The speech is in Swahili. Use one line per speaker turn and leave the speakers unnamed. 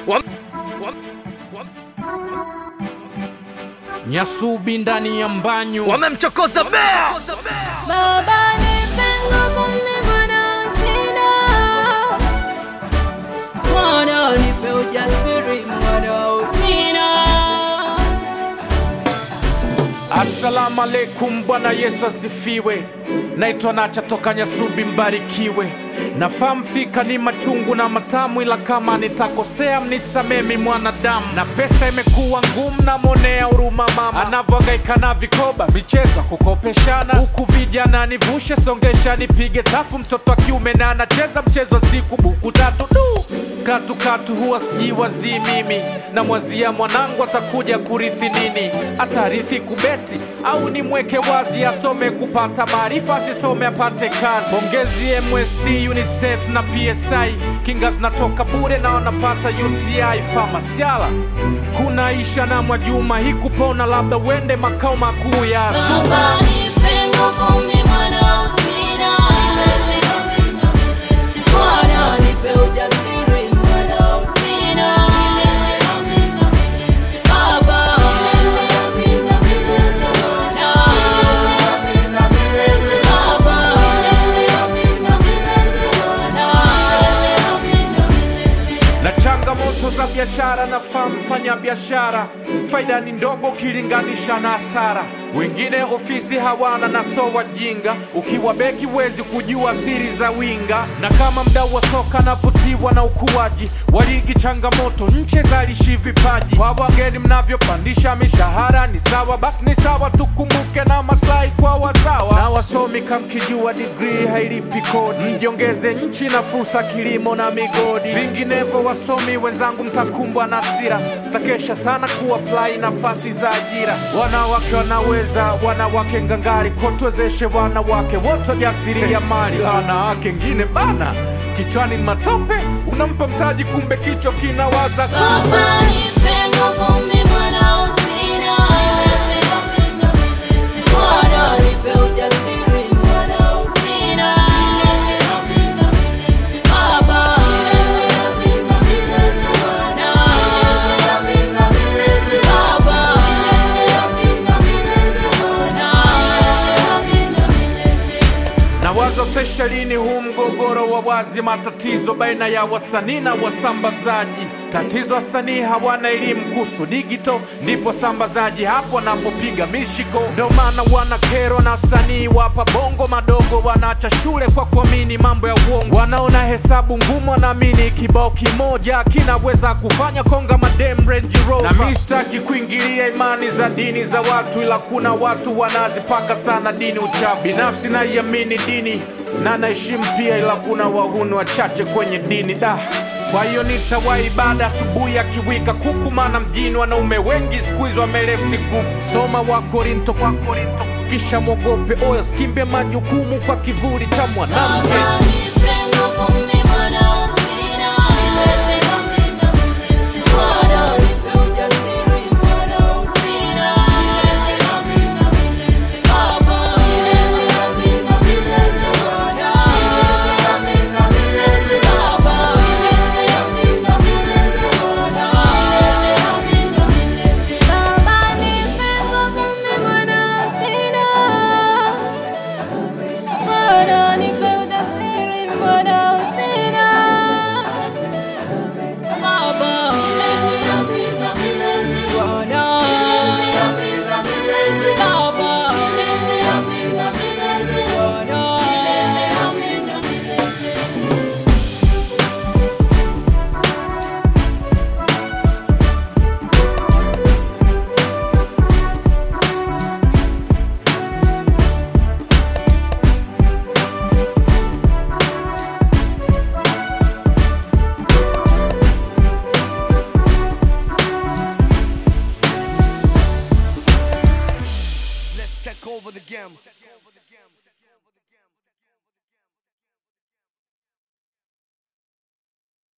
Wam- wam- wam-
Nyasubi ndani ya mbanyu
wamemchokoza bea
Baba nipe nguvu mimi mwana sina. Mwana nipe ujasiri mwana usina.
Assalamu alaikum, Bwana Yesu asifiwe. Naitwa Nacha toka Nyasubi, mbarikiwe. Nafahamu fika ni machungu na matamu, ila kama nitakosea mnisamee mi mwanadamu. Na pesa imekuwa ngumu, namwonea huruma mama anavyohangaika na vikoba, michezo kukopeshana, huku vijana nivushe, songesha, nipige tafu. Mtoto wa kiume na anacheza mchezo wa siku, buku tatu du katu katu, huwa sijiwazii mimi, namwazia mwanangu atakuja kurithi nini, atarithi kubeti au nimweke wazi asome kupata maarifa, asisome apate kazi. Pongezi MSD, UNICEF na PSI, kinga zinatoka bure na wanapata UTI. Famasiala kuna Isha na Mwajuma, hii kupona labda uende makao makuu ya
Baba nipe nguvu mimi mwana usina. Mwana nipe ujasiri mwana usina. Baba
na changamoto za biashara na mfanya biashara, faida ni ndogo ukilinganisha na hasara. Wengine ofisi hawana na so wajinga, ukiwa beki huwezi kujua siri za winga. Na kama mdau wa soka navutiwa na ukuaji wa ligi, changamoto nche zalishi vipaji. Kwa wageni mnavyopandisha mishahara ni sawa, basi ni sawa, tukumbuke na maslahi kwa wazawa. Na wasomi kamkijua digrii hailipi kodi, mjiongeze nchi na fursa kilimo na migodi. Vinginevyo wasomi wenzangu, mtakumbwa na hasira, mtakesha sana kuapply nafasi za ajira. Wanawake wanaweza, wanawake ngangari, kotwezeshe wanawake wote jasiria mali. Wanawake ngine bana, kichwani ni matope, unampa mtaji, kumbe kichwa kinawaza
Baba nipe nguvu mimi mwana usina. Mwana nipe ujasiri mwana usina. Baba
na wazotesha lini huu mgogoro wa wazi, matatizo baina ya wasanii na wasambazaji. Tatizo wasanii hawana elimu kuhusu digito, ndipo sambazaji hapo wanapopiga mishiko. Ndo maana wana kero na wasanii wapa bongo madogo, wanaacha shule kwa kuamini mambo ya uongo. Wanaona hesabu ngumu, wanaamini kibao kimoja kinaweza kufanya konga madem Range Rover. Na mi sitaki kuingilia imani za dini za watu, ila kuna watu wanazipaka sana dini uchafu. Binafsi naiamini dini na naheshimu pia, ila kuna wahuni wachache kwenye dini da kwa hiyo nitawahi ibada asubuhi ya kiwika kuku, maana mjini wanaume wengi siku hizi wamelefti group. Soma wa Korinto kwa Korinto, kisha mwogope oyo, skimbie majukumu kwa kivuli cha mwanamke.
Baba nipe nguvu mimi mwana usina. Mwana nipe ujasiri mwana usina. Baba Baba nipe nguvu mimi mwana usina. Mwana nipe ujasiri mwana usina. Baba Bwana Baba
Let's take over the game.